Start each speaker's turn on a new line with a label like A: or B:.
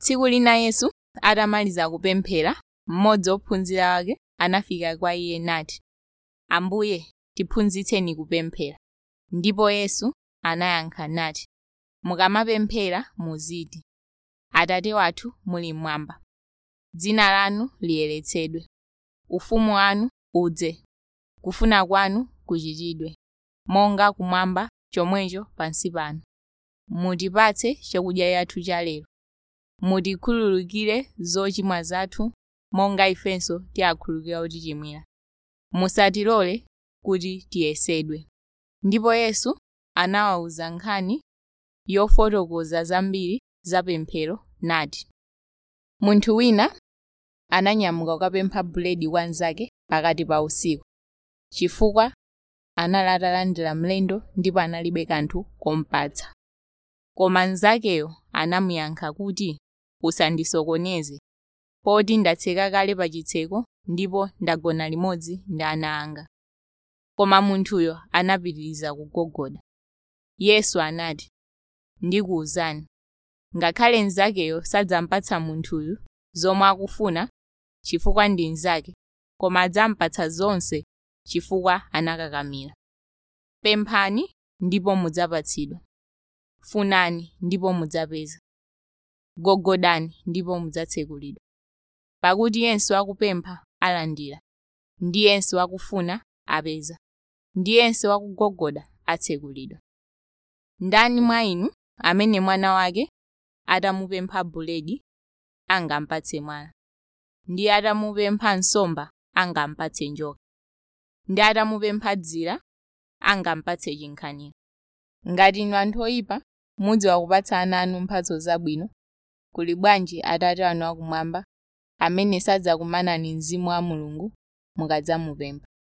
A: tsiku lina yesu atamaliza kupemphera mmodzi ophunzira ake anafika kwa iye nati ambuye tiphunzitseni kupemphera ndipo yesu anayankha nati mukamapemphera muziti atate wathu muli mmwamba dzina lanu liyeretsedwe ufumu wanu udze kufuna kwanu kuchitidwe monga kumwamba chomwecho pansi pano mutipatse chakudya chathu cha lero mutikhululukire zochimwa zathu monga ifenso tiwakhululukira otichimwira musatilole kuti tiyesedwe ndipo yesu anawawuza nkhani yofotokoza zambiri za pemphero nati munthu wina ananyamuka kukapempha buledi kwa mnzake pakati pa usiku chifukwa anali atalandira mlendo ndipo analibe kanthu kompatsa koma mnzakeyo anamuyankha kuti usandisokoneze poti ndatseka kale pa chitseko ndipo ndagona limodzi ndi ana anga koma munthuyo anapitiriza kugogoda yesu anati ndikuwuzani ngakhale mnzakeyo sadzampatsa munthuyu zomwe akufuna chifukwa ndi mnzake koma adzampatsa zonse chifukwa anakakamira pemphani ndipo mudzapatsidwa funani ndipo mudzapeza gogodani ndipo mudzatsekulidwa pakuti yense akupempha alandira ndi yense akufuna apeza ndi yense akugogoda atsekulidwa ndani mwa inu amene mwana wake atamupempha buledi angampatse mwala ndi atamupempha nsomba angampatse njoka ndi atamupempha dzira angampatse chinkhanira ngati inu anthu oyipa mudziwa kupatsa ana anu mphatso zabwino kuli bwanji atate anu akumwamba amene sadzakumanani mzimu wa mulungu mukadzamupempha